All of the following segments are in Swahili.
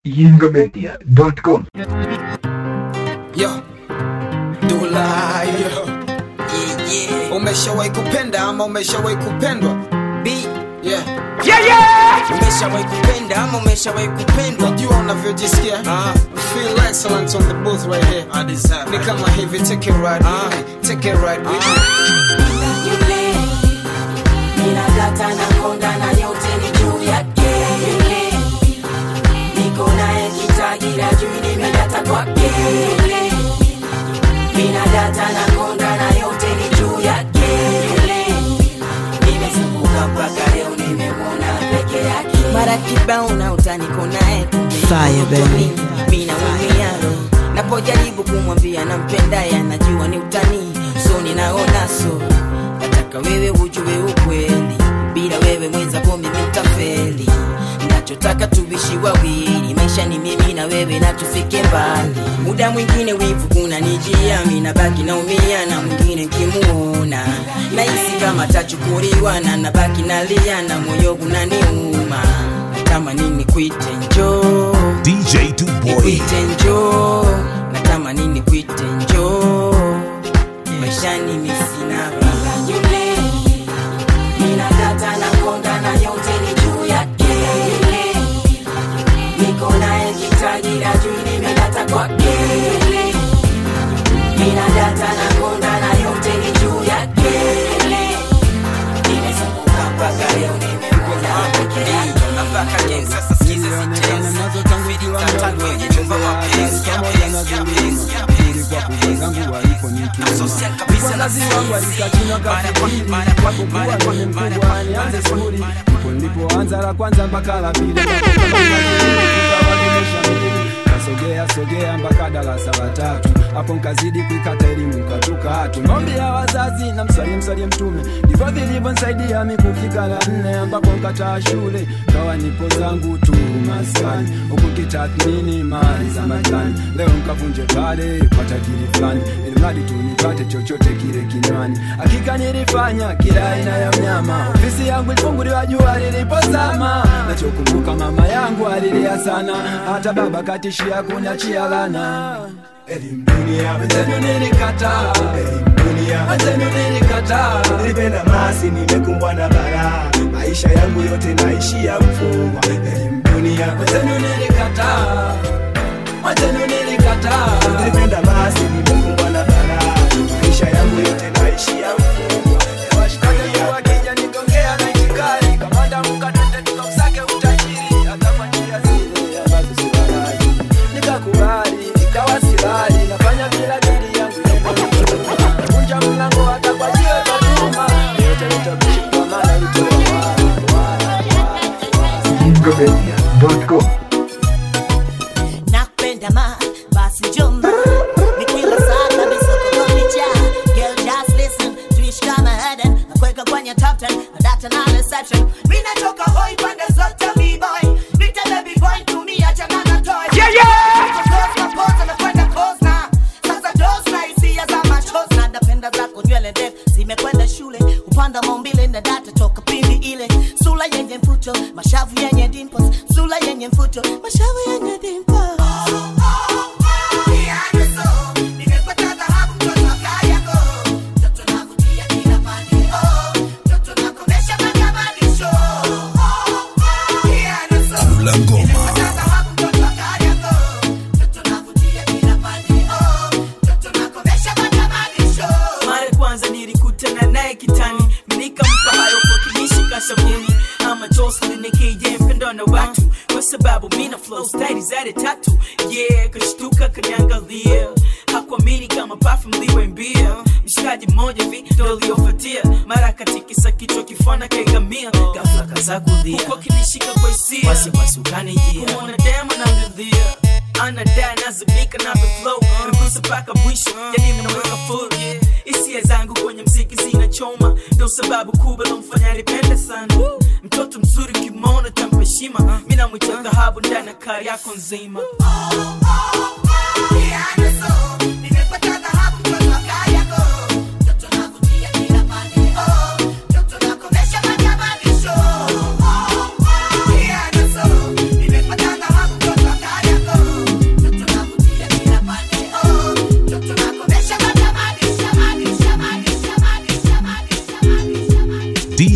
yingomedia.com Yo, Dula, yo. Yeah, yeah. Umeshawahi kupenda ama umeshawahi kupendwa? B, yeah. umeshawahi kupenda ama umeshawahi kupendwa Najua unavyojisikia. Ah. Feel excellent on the booth right here. I deserve Ni it. kama hivi, take it right Ah. with me. Take it right with me. yule ninadata na konda na yote ni juu yake yule niko naye kitagira juu nimedata kwake yule ninadata na konda na yote ni juu yake yule nimezunguka mpaka leo nimemwona peke yake mara kibao na utaniko naye Fire, baby. mina umiaro napojaribu kumwambia nampendaye anajua ni utani so ninaona so nataka wewe ujue ukweli bila wewe mwenzako mimi ntafeli nachotaka tuishi wawili maisha ni mimi na wewe na tufike mbali muda mwingine wivu kuna nijia minabaki naumia na mwingine nkimuona nahisi kama tachukuliwa na nabaki nalia na moyo unaniuma kama nini kuite njoo DJ Duboy. nikuite njoo natamani nikuite njoo maishani misina raha yule ninadata na konda na yote ni juu yake yule niko naye kitagira juu nimedata kwake yule ninadata na konda na yote ni juu yake yule nimezunguka mpaka leo nimemwona peke yake Napaka game sasa sikiza sitenzi Feeling tata kwenye chumba mapenzi ya penzi ya penzi ya penzi ya penzi ya penzi Na social kabisa na sisi Mara kwa mara kwa mara kwa mara kwa mara kwa Ndipo nilipoanza la kwanza mpaka la pili Nikawa nimeshamili. Kasogea sogea mpaka darasa la tatu hapo nkazidi kuikata elimu katukatu maombi ya wazazi na mswalie mswalie mtume ndivyo vilivyonsaidia mi kufika la nne ambapo nkataa shule kawa nipo zangu tu maskani huku kitathmini mali za majani leo nkavunje pale kwa tajiri fulani ili mradi tu nipate chochote kile kinywani hakika nilifanya kila aina ya mnyama ofisi yangu ilifunguliwa jua lilipozama nachokumbuka mama yangu alilia sana hata baba katishia kuniachia lana elimu dunia wenzenu nilikataa elimu dunia wenzenu nilikataa nilipenda masi nimekumbwa na bara maisha yangu yote naishia mfungwa elimu dunia wenzenu nilikataa wenzenu nilikataa nilipenda masi nimekumbwa na bara maisha yangu yote naishia mfungwa Washikaji wakija nigongea na itikari kamanda mkatete tukamsake utajiri hata kwa njia zile ambazo si halali nikakubali ikawa silali nafanya bila dili yangu kunja mlango hata kwa jiwe katuma yote nitabishi kwa maana ilitoa yingomedia.com nakupenda ma basi njoma ni kila saa kabisa kukupicha girl just listen tuishi kama Eden nakuweka kwenye top 10 na data na reception mimi natoka hoi pande zote mi boy nita baby boy tumia chana na toy yeah yeah cause my pose na kwenda cause na sasa dose na hisia za machozi na napenda zako nywele ndefu zimekwenda shule upanda maumbile na data toka pindi ile sula yenye mfuto mashavu yenye dimples sula yenye mfuto mashavu yenye dimples Kula ngoma. mara kwanza nilikutana naye kitani nikampa hayo kwa kinishika sabuni ama Jocelyn nikije mpendo na watu kwa sababu mina flow style zade tatu yeah kashtuka kaniangalia hakuamini kama perfume liwe mbia mshikaji mmoja vi ndo aliofuatia mara katikisa kichwa kifana kaigamia ghafla kaza kulia huko kinishika kwa hisia wasiwasi ukanijia kumwona demo namlilia anadai nazimika na flow nagusa mpaka mwisho yani mnaweka full hisia zangu kwenye mziki zinachoma ndo sababu kubwa lomfanya nipende sana mtoto mzuri kimona tampa heshima mi namwita dhahabu ndani ya kari yako nzima Yeah.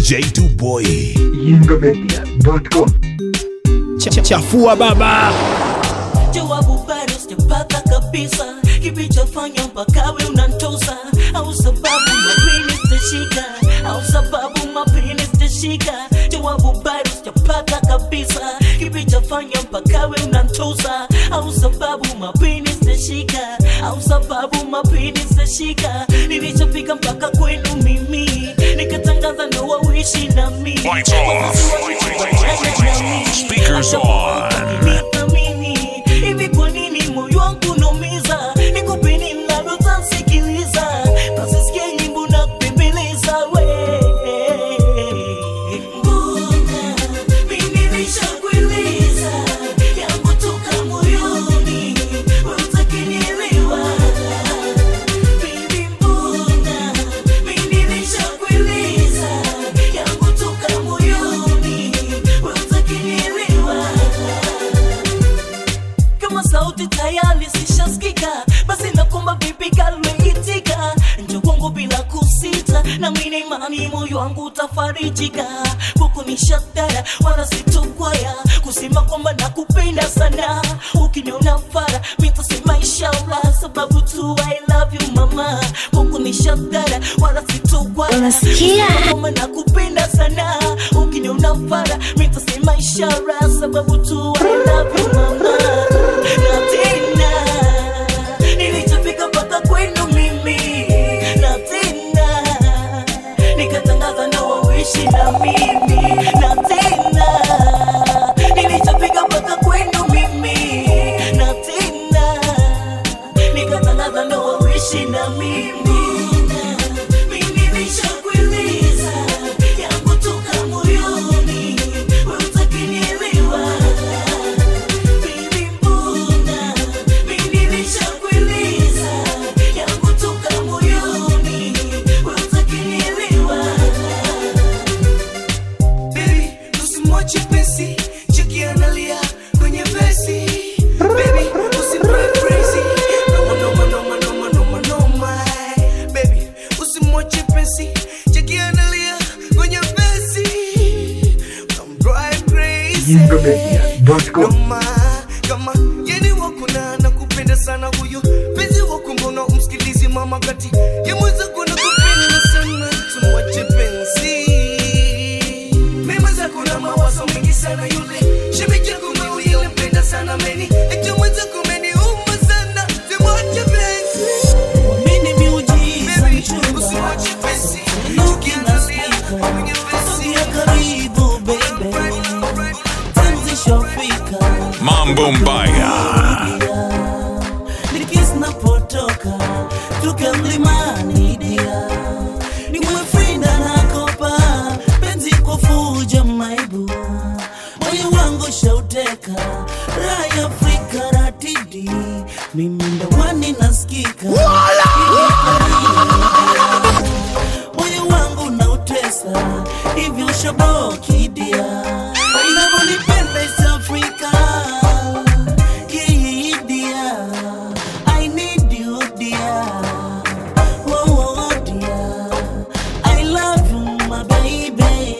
J2Boy. Yingomedia.com chafua baba jawabu bado sijapata kabisa kilichofanya mpaka we unantosa au sababu mapini sitashika au sababu mapini sitashika jawabu bado sijapata kabisa kilichofanya mpaka we unantosa au sababu mapini sitashika au sababu mapini sitashika nilichofika mpaka kwenu mimi nikatangaza ndoa uishi na mimi Lights off. Speakers on. Niamini, hivi kwa nini moyo wangu unaumiza? Nikupe nini ninalotasikiliza? Nasisikia nyimbo na kupembeleza we. Mbona mimi nilishakueleza yangu toka moyoni, wewe hutaki nielewa. Baby, mbona mimi nilishakueleza yangu toka moyoni, wewe hutaki nielewa kama sauti tayari zishasikika basi nakomba vipi kalmeitika njo kwangu bila kusita na mine imani moyo wangu utafarijika kuku ni shatara wala sitokwaya kusema kwamba nakupenda sana ukiniona fara mitasema inshallah sababu tu I love you mama kuku ni shatara wala sitokwaya Unasikia? Kusema kwamba nakupenda sana ukiniona fara mitasema ishara sababu tu I love you mama na tena nilichofika mpaka kwenu mimi na tena nikatangaza ndoa uishi na mimi na tena nilichofika mpaka kwenu mimi na tena nikatangaza ndoa uishi na mimi mimi nishakueleza yangu toka moyoni wewe hutaki nielewa Baby, mbona mimi nilishakueleza yangu toka moyoni, wewe hutaki nielewa. Baby, usimwache pesi, cheki analia kwenye vesi. Baby, usimdrive crazy. Noma, noma, noma, noma, noma, noma. Baby, usimwache pesi, cheki analia kwenye vesi. Utamdrive crazy. Yingomedia.com Noma, kama yeni wako na nakupenda sana huyo penzi wako mbona umsikilizi mama kati ya mwenzako nakupenda sana tumwache penzi mema zako na mawazo mengi sana yule shemeji yako mimi nilimpenda sana meni eti mwenzako umeniuma sana tumwache penzi Mimi miujiza Baby, mchumba, usimwache penzi Look in the Ukiangalia speaker. kwenye penzi sogea karibu baby, tenzi shafika Mambo Mbaya. Nilikisi napotoka tuka mlimani dia niwe frinda nakopa penzi kwa fuja maibu moyo wangu shauteka raya Afrika ratidi mimi ndawani nasikika moyo wangu nautesa hivyo shabokidia inavyonipenda East Africa Yeah, dear. I need you, dear. Oh, oh, dear. I love you, my baby.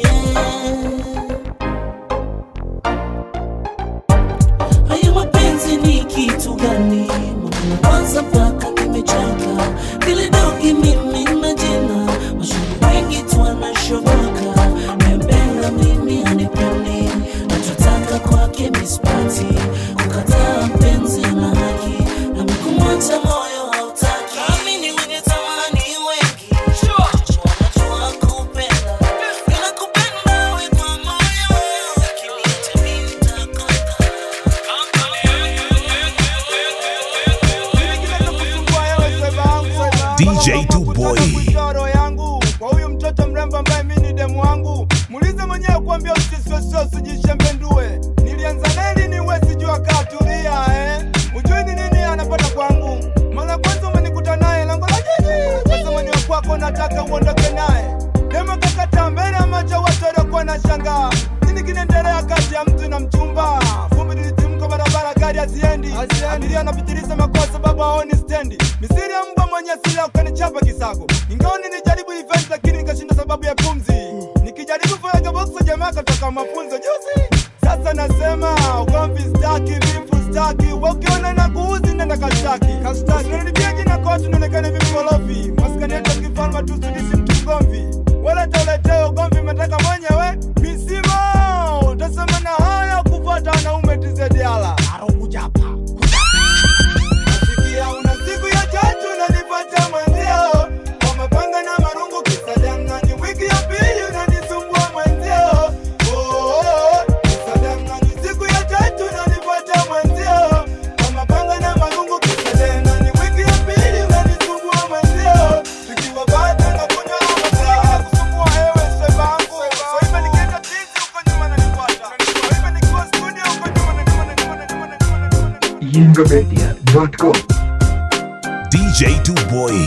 Haya mapenzi ni kitu gani? Mbona kwanza mpaka nimechoka? Vile dogi mimi na jina, mashuhuri wengi tu wanashoboka. Nampenda mimi hanipendi, nachotaka kwake mispati. Kukataa mpenzi na haki, nami kumwacha moyo hautaki. Amini wenye tamani wengi, wanajua kupenda. Ninakupenda we kwa moyo, ukiniacha mimi nitakonda. DJ Boy. roho yangu kwa huyu mtoto mrembo ambaye mi ni demu wangu muulize mwenyewe kuambia usisosio sijishembendue nilianza neli ni wezi jua katulia eh? ujui ni nini anapata kwangu mara kwanza umenikuta naye lango la jiji sasa mwenyewe kwako nataka uondoke naye demo kakata mbele ya macho watu waliokuwa na shangaa nini kinaendelea kati ya mtu na mchumba vumbi lilitimka barabara gari haziendi abiria anapitiliza makosa sababu haoni stendi misiri ya mbwa mwenye sila ukanichapa kisago ingawa nilijaribu event lakini nikashinda sababu ya pumzi nikijaribu mpaka toka mafunzo juzi. Sasa nasema ugomvi staki, vifu staki, wakiona na kuuzi nenda kastaki, kastaki. Unanibia jina kote unaonekana vimkorofi, maskani yetu ya kifalme tusidishi mtu mgomvi, wala tauletea ugomvi umetaka mwenyewe misimo, utasema na haya kufuata wanaume tizediala Nasikia una siku ya tatu unanipata mwenzio kwa mapanga na marungu kisadangani, wiki ya pili unanisumbua mwenzio Oh, oh, oh, kisadangani, siku ya tatu unanipata mwenzio kwa mapanga na marungu kisadangani, wiki ya pili unanisumbua mwenzio tukiwa bado nakunywa masaa kusumbua hewe sebangu soiba nikienda tizi huko nyuma nanifuata soiba nikiwa studio huko nyuma na nyuma na nyuma na nyuma na nyuma na nyuma na nyuma yingomedia.com DJ Duboy.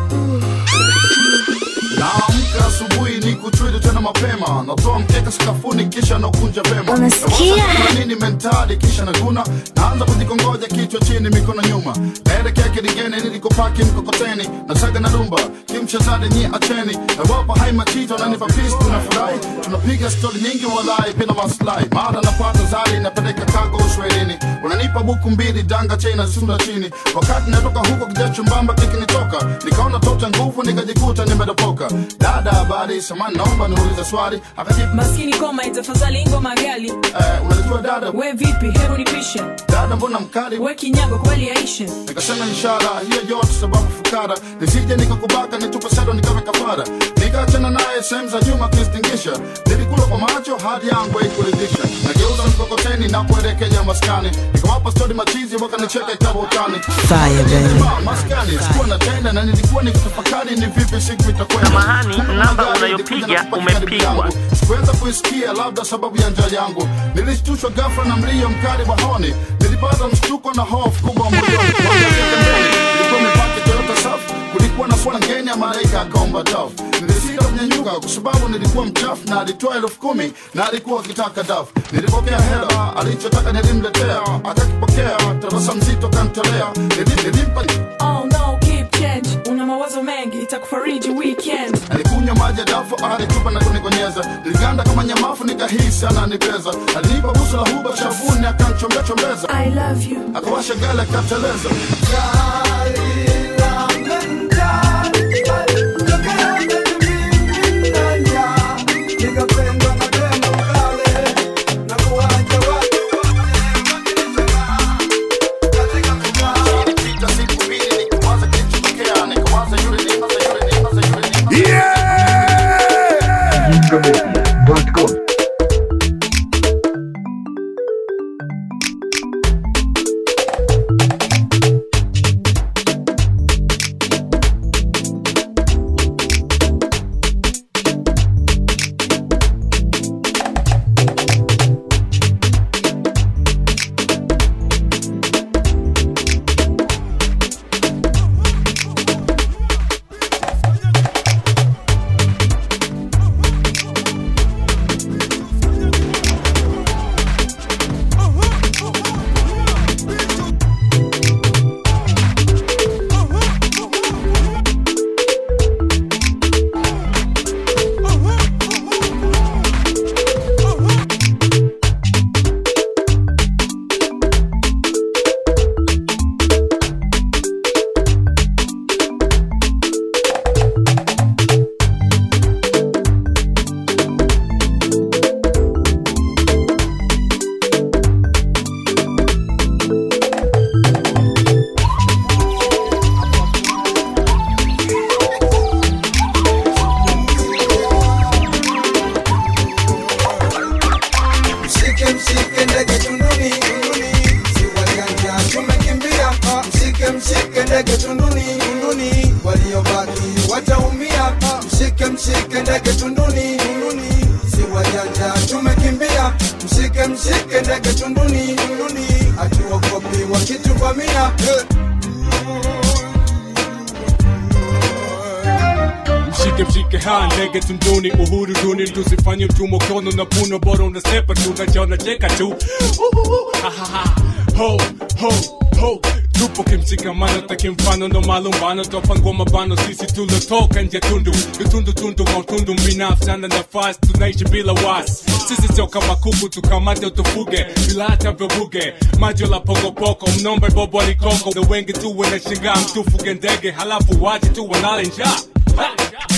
naamka asubuhi ni kuchwili tena mapema natoa mkeka sakafuni kisha nakunja vema Unasikia? Nawaza kuna nini mentali kisha naguna naanza kujikongoja kichwa chini mikono nyuma naelekea kiligeni nilikopaki mkokoteni nasaga na dumba kimchezade nyi acheni nawapa hai machito nanipa pisi tunafurahi tunapiga stori nyingi walai bila maslahi mara napata zari napeleka kago uswahilini unanipa buku mbili danga chena sunda chini wakati natoka huko kijachumbamba kikinitoka nikaona tota nguvu nikajikuta nimedopoka dada habari samani naomba niulize swali akajibu maskini koma tafadhali ngoma gali eh, unajua dada we vipi hebu nipishe dada mbona mkali we kinyago kweli yaishe nikasema ishara hiyo yote sababu fukara nisije nikakubaka nitupe sado nikawe kafara nikaachana naye sehemu za nyuma kuistingisha nilikula kwa macho hadi yangu haikuridhisha nageuza mkokoteni na kuelekea maskani nikawapa stori machizi wakanicheka ikawa utani Fire, baby. Ma- maskani sikuwa na tenda na nilikuwa nikitafakari ni vipi siku itakwenda Samahani, Kumbe namba magari unayopiga ilikuja na kupakia karibu umepigwa. yangu. sikuweza kuisikia labda sababu ya njaa yangu nilishtushwa ghafla na mlio mkali wa honi nilipata mshtuko na hofu kubwa moyoni Kuangalia pembeni, ilikuwa imepaki toyota safi kulikuwa na swana ngeni ya malaika akaomba dafu nilisita kunyanyuka kwa sababu nilikuwa mchafu na alitoa elfu kumi na alikuwa akitaka dafu nilipokea hela alichotaka nilimletea akakipokea tabasamu zito kamtolea Nili- nilimpa oh no keep change una mawazo mengi itakufariji weekend alikunywa maji ya dafu alitupa na kunikonyeza niliganda kama nyamafu nikahisi ananipeza alinipa busu la huba shavuni akanchombea chombeza i love you akawasha gala akateleza Ilipita siku mbili nikawaza kilichotokea nikawaza yule ni maza yule ni maza yule ni maza yingomedia.com Mshike mshike ndege tunduni tunduni, si wajanja tumekimbia. Mshike mshike ndege tunduni tunduni, waliobaki wataumia. Mshike mshike ndege tunduni tunduni, si wajanja tumekimbia. Mshike mshike ndege tunduni tunduni, hatuogopi wakituvamia. mshike mshike ha ndege tunduni uhuru duni tusifanye mtumwa kono na puno bora unasepa tu najaona cheka tu Uhuhu, ha, ha, ha. ho ho ho tupo kimshikamano takimfano ndo malumbano twapangwa mabano sisi tulotoka nje tundu vitundu tundu mautundu binafsi ana nafasi tunaishi bila wasi sisi sio kama kuku tukamate utufuge bila hata vyobuge majo la pokopoko mnombe bobo alikoko na wengi tu wanashingaa mtufuge ndege halafu wache tu wanale njaa Ha!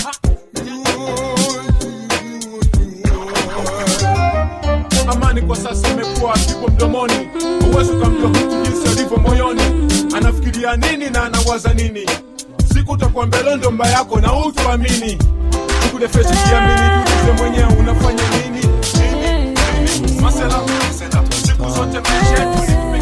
amani kwa sasa imekuwa kipo mdomoni huwezi ukamjua mtu jinsi alivyo moyoni anafikiria nini na anawaza nini siku utakuwa mbelondo mba yako na utuamini sikudefeshi kiamini tuulize mwenyewe unafanya nini nini nini masela masela siku zote maisha yetu ni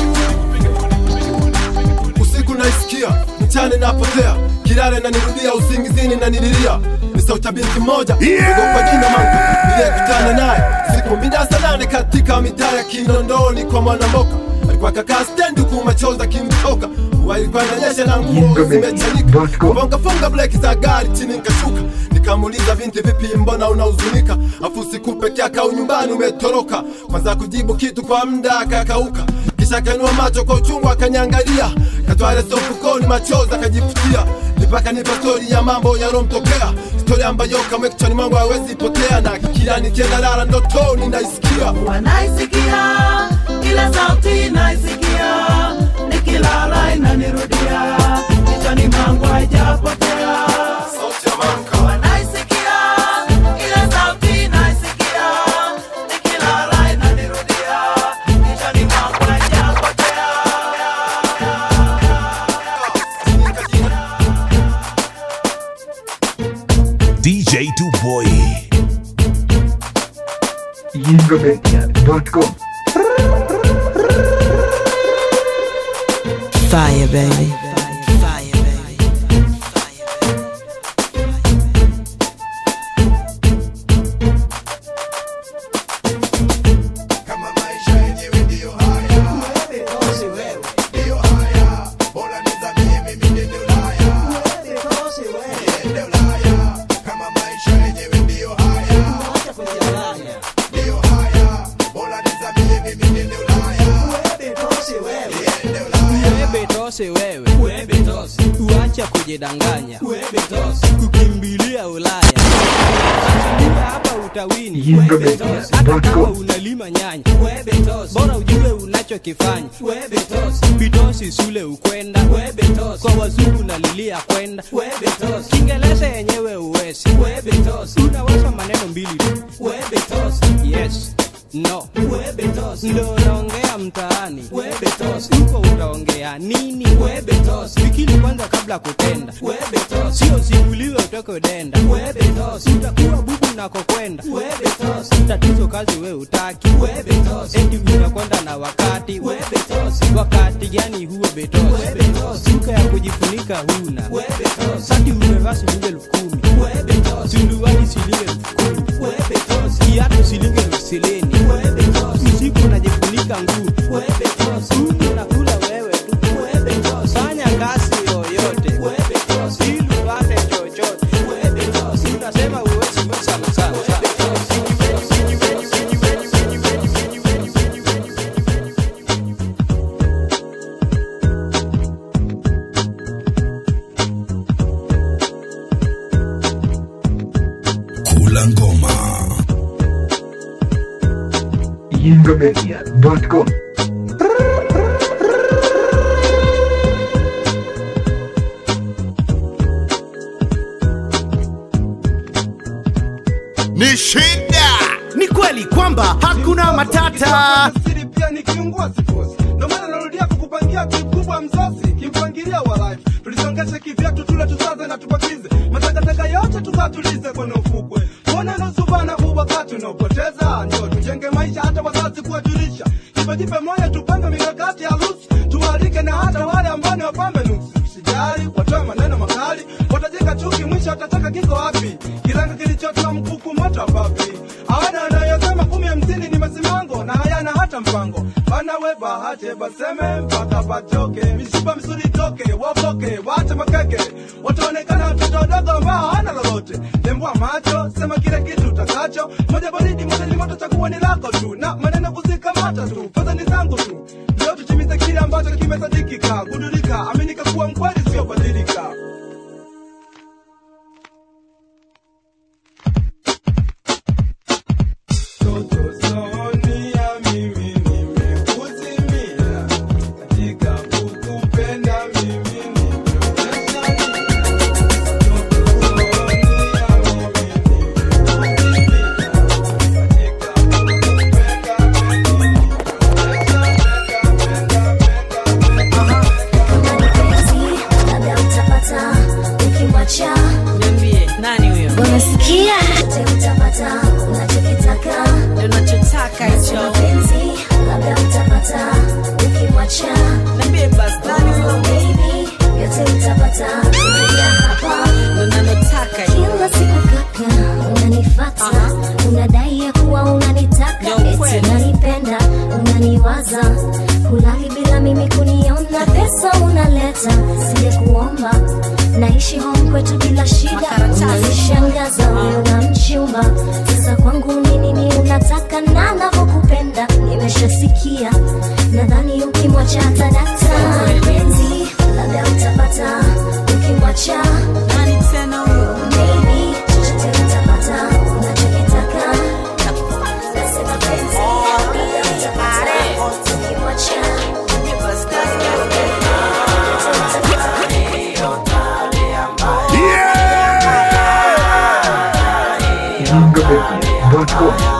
usiku naisikia mchana napotea kilale nanirudia usingizini nanililia ni sauti ya binti moja ogopa jina mangu niliyekutana naye siku mida saa nane katika mitaa ya kinondoni kwa mwanamboka alikuwa kakaa stendi huku machozi akimtoka mvua ilikuwa inanyesha na nguo zimechanika funga breki za gari chini nikashuka nikamuuliza binti vipi mbona unahuzunika afu siku peke yake au nyumbani umetoroka kwanza kujibu kitu kwa muda akakauka kisha akainua macho kwa uchungu akanyangalia katwale sofukoni machozi akajifutia nipaka nipa stori ya mambo yalomtokea stori ambayo kamwe kichwani mwangu hawezi potea na kila nikienda lala ndotoni naisikia wanaisikia kila sauti naisikia nikilala inanirudia kichwani mwangu haijapotea wanaisikia kila sauti naisikia nikilala inanirudia kichwani mwangu haijapotea DJ Duboy. YingoMedia.com Fire, baby. Webetose wewe uacha kujidanganya kukimbilia Ulaya Ukiwa hapa utawini hata kama unalima nyanya bora ujue unachokifanya bitosi sule ukwenda kwa wazungu nalilia kwenda kiingereza yenyewe uwezi unaweza maneno mbili tu yes no ndo unaongea mtaani huko utaongea nini fikiri kwanza kabla kutenda sio simuliwe utoke denda utakuwa bubu nakokwenda tatizo kazi we utaki eti unakwenda na wakati wakati gani huo betosi suka ya kujifunika huna sati umevaa shilingi elfu kumi suluwani shilingi elfu kumi kiatu shilingi elfu silini usiku unajifunika nguu Huku unakula wewe tu fanya kazi yoyote ili upate chochote unasema uwezi we sana sana Kula ngoma. YingoMedia.com ni shida ni kweli kwamba hakuna matata siri pia ni kiungua sifosi ndo maana narudia kukupangia kikubwa msosi kimpangilia wa life tulisongeshe kivyatu tule tusaze na tupakize matakataka yote tukatulize kwenye ufukwe mbona nusubana huu wakati unaopoteza ndio tujenge maisha hata wazazi kuwajulisha jipejipe moyo tupange mikakati ya rusi tuwalike na hata wale ambao ni wapambe nusu sijali watoe maneno makali watajenga chuki mwisho watataka kiko wapi kiranga kilichotoa mkuku moto wapapi hawana wanayosema kumi hamsini ni masimango na hayana hata mpango banawe bahate baseme mpaka patoke mishipa misuli toke wapoke wache makeke wataonekana watoto wadogo ambao hawana lolote tembua macho sema kile kitu utakacho moja baridi moja ni moto chakuwa ni lako tu na maneno kuzikamata tu fedha ni zangu tu leo tutimize kile ambacho kimesadikika gundulika chochote utapata kutoka hapa unanotaka kila siku kaka unanifata unadai ya kuwa unanitaka eti unanipenda unaniwaza kulali bila mimi kuniona pesa unaleta sije kuomba naishi home kwetu bila shida unanishangaza wewe na mchumba sasa kwangu ni nini unataka na navyokupenda nimeshasikia nadhani ukimwacha tadata penzi labda utapata ukimwacha nani tena huyo Maybe, chochote utapata unachokitaka nasema penzi labda utapata ukimwacha Yingobeat.com.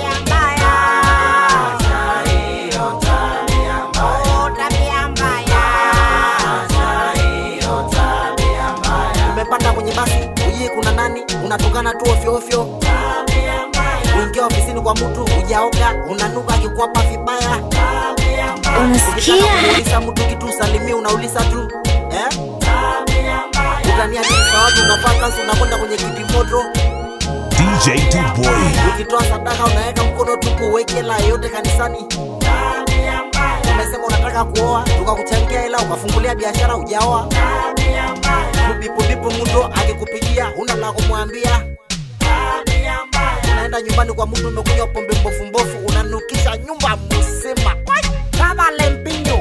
umepanda kwenye basi ujui kuna nani unatokana tu ofyoofyo uingia ofisini kwa mtu ujaoga unanuka akikwapa vibaya Unasikia? Ukitaka kumuuliza mtu kitu usalimie unauliza tu eh? utania dini za watu unavaa kanzu unakwenda kwenye kiti moto DJ Duboy. ukitoa sadaka unaweka mkono tupu uweke hela yote kanisani umesema unataka kuoa tukakuchangia hela ukafungulia biashara ujaoa bipubipu mtu akikupigia una la kumwambia unaenda nyumbani kwa mtu umekunywa pombe mbofu mbofu unanukisha nyumba mzima Wai, kama lempinyo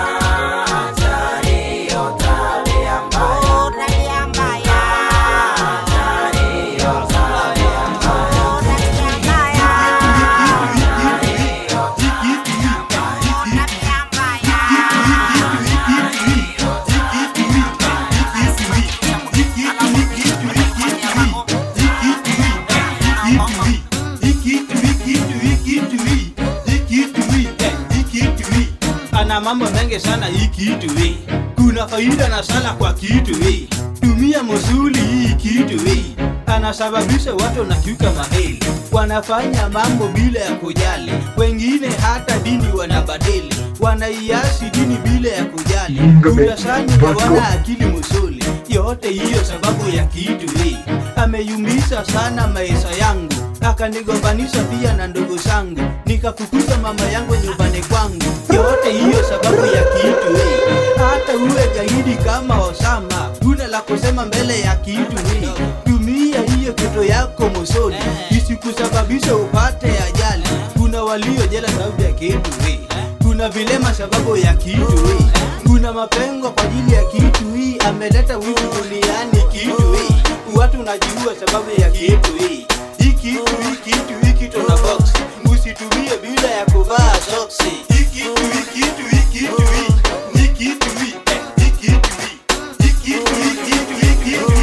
ana mambo mengi sana hii kitu hii kuna faida na sana kwa kitu hii tumia musuli hii kitu hii anasababisha watu na kiuka maheli wanafanya mambo bila ya kujali wengine hata dini wanabadili wanaiasi dini bila ya kujali uyasani hawana akili musuli yote hiyo sababu ya kitu hii ameyumbisha sana maisha yangu akanigombanisha pia na ndugu zangu nikafukuza mama yangu nyumbani kwangu yote hiyo sababu ya kitu hii hata uwe jahidi kama Osama una la kusema mbele ya kitu hii tumia hiyo kitu yako mosoni isikusababisha upate ajali kuna walio jela sababu ya kitu hii kuna vilema sababu ya kitu hii kuna mapengo kwa ajili ya kitu hii ameleta wivu duniani kitu hii watu najua sababu ya kitu hii hii kitu hii kitu hii kitu na box usitumie bila ya kuvaa soksi hii kitu hii kitu hii kitu hii hii kitu hii eh, hii kitu hii hii kitu hii kitu hii kitu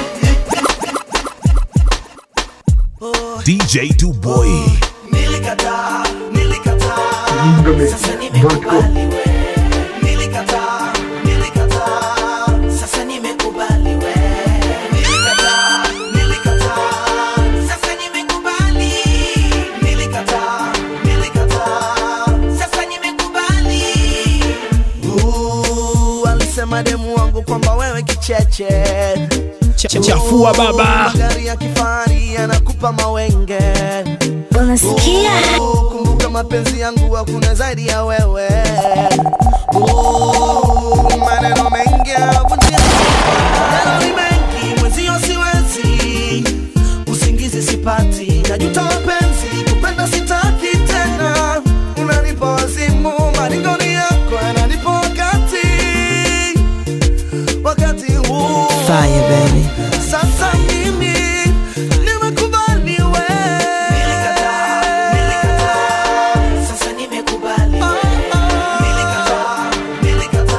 hii DJ Duboy. Nilikataa, nilikataa, sasa Yingobeat.com. nilikataa, nilikataa, sasa nimekubali we. Nilikataa, nilikataa, sasa nimekubali. Nilikataa, nilikataa, sasa nimekubali. Uh, alisema demu wangu kwamba wewe kicheche Ch- chafua baba. magari ya kifahari yanakupa mawenge unasikia Uh, kumbuka mapenzi yangu hakuna zaidi ya wewe Uh, maneno mengi yavunjia maneno ni mengi mwenzio siwezi usingizi sipati najuta mapenzi kupenda sitaki tena unanipa wazimu maringoni yako yananipa wakati wakati huu Fire, baby. sasa mimi nimekubali we sasa nimekubali Nilikataa, nilikataa,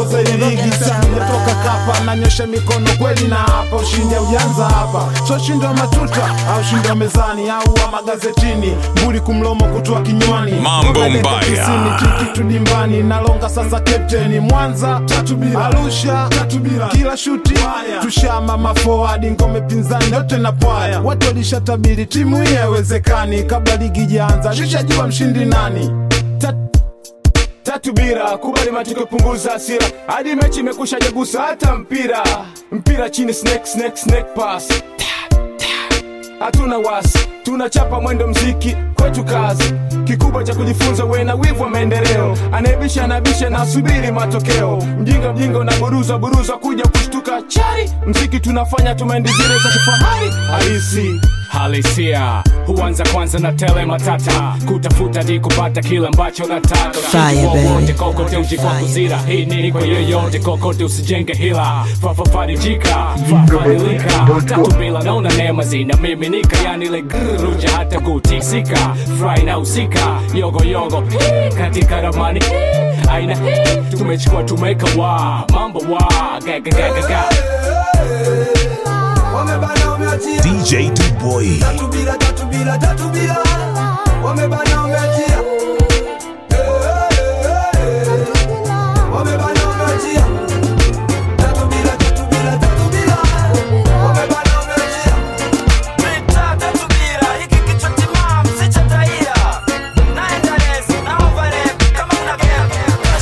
kuongoza ili ligi sijatoka kapa nanyosha mikono kweli na hapa ushindi ujanza hapa so ushindi wa matuta au ushindi wa mezani au wa magazetini mbuli kumlomo kutoa kinywani Mambo Toka dakika mbaya. tisini, kikitu dimbani nalonga sasa captain mwanza tatu bila arusha tatu bila kila shuti tushama mafoadi ngome pinzani yote na pwaya watu walishatabiri timu hii haiwezekani kabla ligi ijaanza shishajua mshindi nani tatu bira kubali matokeo punguza hasira hadi mechi imekusha jagusa hata mpira mpira chini snake snake snake pass hatuna wasi tunachapa mwendo mziki kwetu kazi kikubwa cha kujifunza we na wivu wa maendeleo anayebisha anabisha na asubiri matokeo mjinga mjinga unaburuza buruza kuja kushtuka chari mziki tunafanya tumendi zile za kifahari halisi halisia huanza kwanza na tele matata kutafuta di kupata kile ambacho nataka Fire, baby. wote kokote uji kwa kuzira hii ni kwa yoyote kokote usijenge hila fafafarijika fafadilika tatu bila naona neema zinamiminika yani ile gruja hata kutisika fry na usika yogo yogo hii, katika ramani hii, aina hii, tumechukua tumeka wa mambo wa gagagagaga wamebana wameachia DJ Duboy. tatu bila tatu bila tatu bila wamebana wameachia wamebana wameachia tatu bila tatu bila tatu bila wamebana wameachia mita tatu bila hiki kichwa timamu si cha taia naenda resi na overlap kama una game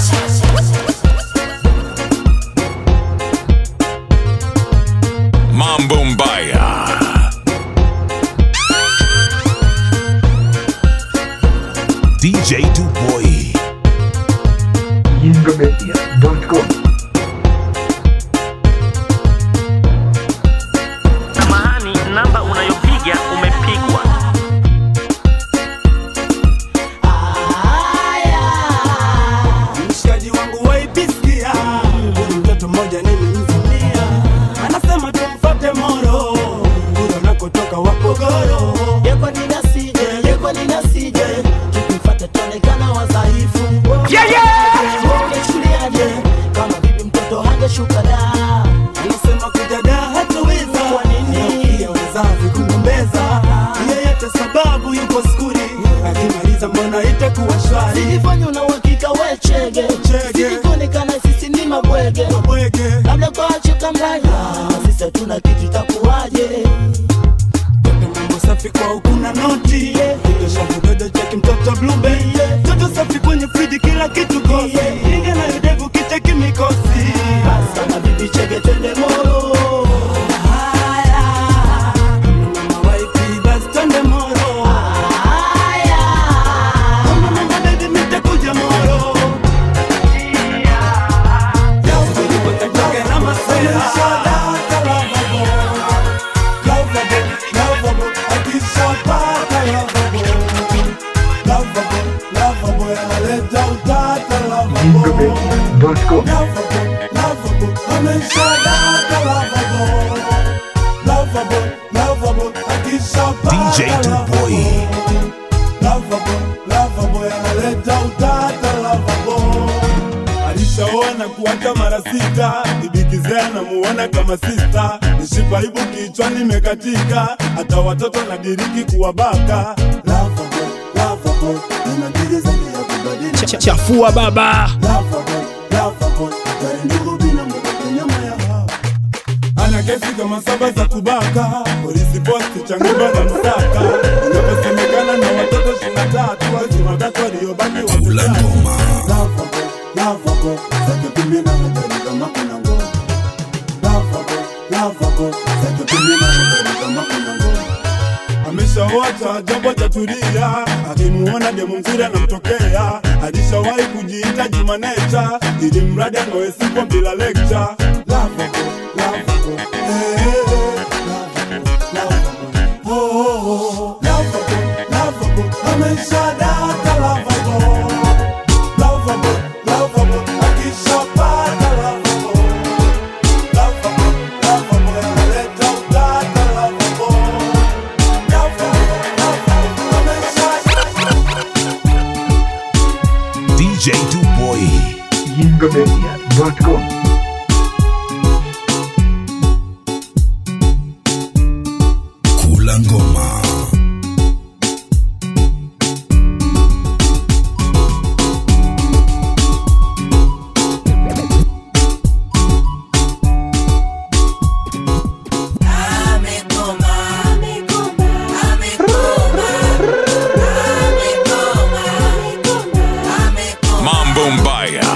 Mambo mbaya. DJ Duboy. Yingomedia.com Samahani, namba unayopiga umepigwa. mshikaji wangu waipisikia huyu mtoto mmoja nilimzamia anasema tumfate moro huyo nakotoka wapogoro yekwa ninasije yekwa ninasije tukimfata tuonekana wadhaifu Yeah, yeah! ungechuliaje kama bibi mtoto hangeshuka da anasema kujada hatuweza kwa nini pia wazazi kugombeza yeyote sababu yuko skuli akimaliza mbona itakuwa shwari Zilifanya una uhakika we chege Zilikuonekana sisi ni mabwege Labda kwa choka mraya Sisi hatuna kitu itakuwaje mambo safi kwa ukuna noti Kidosha vidodo cheki mtoto blube Toto safi kwenye friji kila kitu kosi Inge na yudevu kicheki mikosi Sana bibi chege twende moro Mama waipi basi twende moro Mama baby mitakuja moro Toke na masera Yingomedia.com DJ Duboy. alishaona kuwata mara sita ibikizea namuona kama sista nishipa ibu kichwani imekatika hata watoto na diriki kuwabaka Lovable, lovable, nina dili zaidi ya kubadili. Ch- chafua baba Lovable, lovable, gari ndogo bila mboga nyama ya hawa. ana kesi kama saba za kubaka polisi posti changuba na msaka inavyosemekana na watoto ishirini na tatu wazima watatu waliobaki wakulangoma lavabo zake pimbi na hatari kama kuna ngoma lavabo lavabo zake pimbi na hatari kama kuna ngoma ameshaota jambo jatulia akimuona demu mzuri anamtokea alishawahi kujiita jumanecha ili mradi anawesipwa bila lekcha lavabo lavabo eh, eh, eh, lavabo, lavabo. Oh, oh, oh. Lavabo, lavabo, ameshadata lavabo. Lavabo, lavabo, akishapata lavabo. Lavabo, lavabo, analeta utata lavabo. DJ Duboy. Yingomedia.com Media.com. Kula ngoma. Mambo mbaya.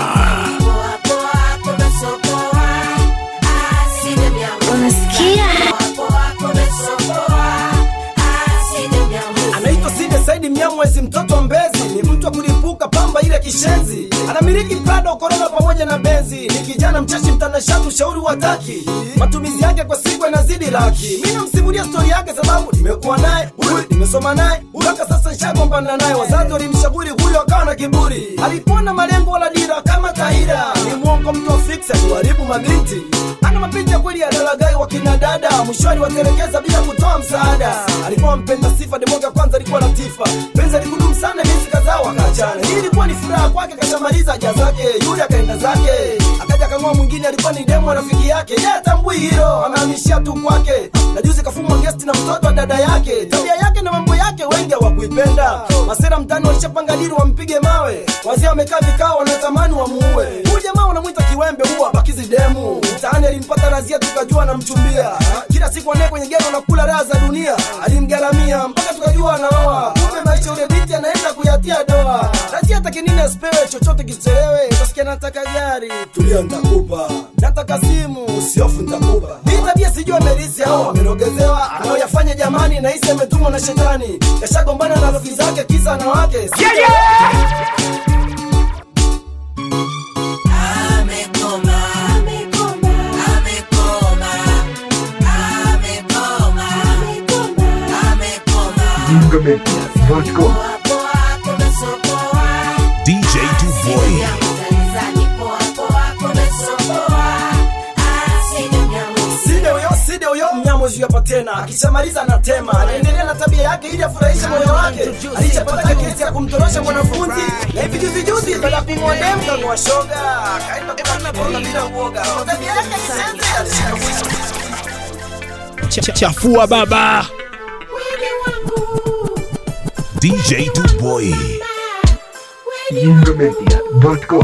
anaitwa Side Saidi Mnyamwezi, mtoto wa Mbezi, ni mtu wa kulipuka pamba ile kishenzi, anamiliki Prado, Corona pamoja na Benzi. Ni kijana mchashi, mtanashati, ushauri wa taki, matumizi yake kwa siku yanazidi laki. Mi namsimulia stori yake sababu nimekuwa naye huyu, nimesoma naye mpaka sasa nishagombana naye. Wazazi walimshauri huyu, akawa na kiburi, alikuwa na malengo wala dira kama Tahira. Ni mwongo, mtu wa fiksi, akuharibu mabinti, ana mapenzi ya kweli ya dalagai wa kina dada, mwishoni watelekeza bila kutoa msaada. Alikuwa mpenda sifa, demoga kwanza alikuwa latifa, penzi alikudumu sana, miezi kadhaa wakaachana. Hii ilikuwa ni furaha kwake, kashamaliza haja zake, yule akaenda zake, akaja kang'oa mwingine, alikuwa ni demo rafiki yake, yeye atambui hilo, amehamishia tu kwake, na juzi kafumwa gesti na mtoto wa dada yake. Tabia yake na mambo yake wengi hawakuipenda, masera mtani walishapanga dili wampige mawe, wazee wamekaa vikao, wanatamani wamuue huyu jamaa, wanamwita kiwembe, huwa bakizi demu mtaani. Alimpata razia, tukajua anamchumbia kila siku, anaye kwenye gero na kula raha za dunia, alimgaramia mpaka tukajua anaoa. Kumbe maisha ule binti anaenda kuyatia doa, razia atake nini asipewe chochote kichelewe, utasikia nataka gari, tulia ntakupa, nataka simu, usiofu ntakupa. Hii tabia sijui amerisi au amerogezewa, anaoyafanya jamani, nahisi ametumwa na shetani, kashagombana na rafiki zake kisa na wake Yeah, yeah! Media.com. DJ Duboy. Side huyo side huyo mnyamwezi hapa tena, akishamaliza anatema, anaendelea na tabia yake ili afurahishe moyo wake. Alichapata kesi ya kumtorosha mwanafunzi na hivi juzi juzi, baada ya kumwoa demu kang'oa shoga, akaenda kukana kona bila uoga. Kwa tabia yake kisenzi, alishika mwisho. Ch- chafua baba DJ Duboy. Media.com.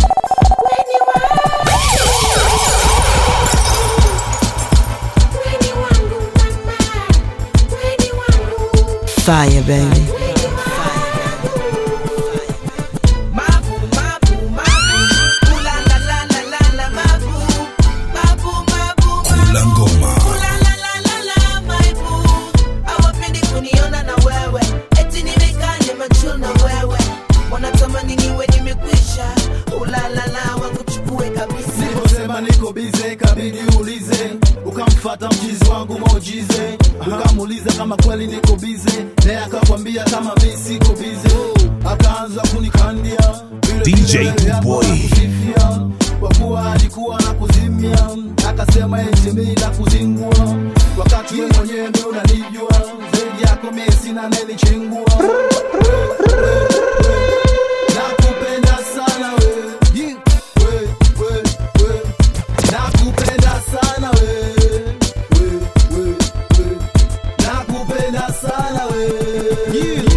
Fire, baby. Kula ngoma. hawapendi kuniona na wewe eti nimekaa nimechill na wewe wanatamani niwe nimekwisha ulalala wakuchukue kabisa Niliposema niko bize kabidi ulize, ukamfata mchizi wangu mojize, ukamuuliza kama kweli niko bize, naye akakwambia kama mi siko bize, akaanza kunikandia vile DJ vile Duboy. kusifia, kwa kuwa alikuwa na kuzimia, akasema eti mi na kuzingua, wakati wewe mwenyewe ndio unanijua zaidi yako mimi sina nelichingua nakupenda sana wewe Yeah. we, we, we. nakupenda sana we we, we, we. nakupenda sana we Yeah.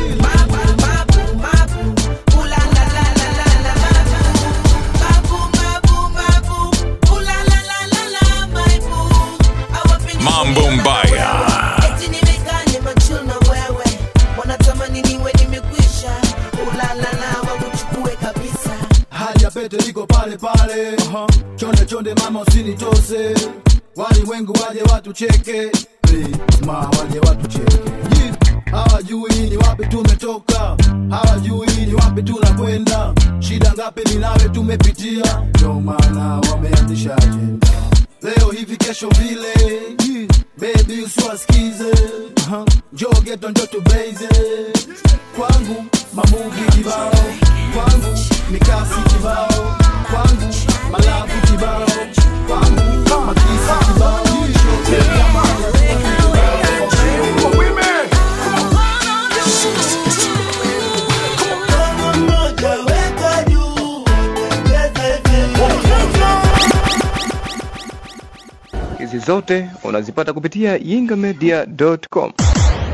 Mambo mbaya. eti nimekaa nimechill na wewe wanatamani niwe nimekwisha ulalala wakuchukue kabisa hali ya pete liko pale pale chonde chonde mama usinitose walimwengu waje watucheke Please, ma waje watucheke Yeah. hawajui ni wapi tumetoka hawajui ni wapi tunakwenda shida ngapi ni nawe tumepitia ndio maana wameanzisha ajenda leo hivi kesho vile Yeah. baby usiwasikize uh-huh. njoo geto njo tubeize kwangu mamuvi kibao kwangu mikasi kibao kwangu malafu kibao kwangu makisa kibao hizi zote unazipata kupitia yingamedia.com.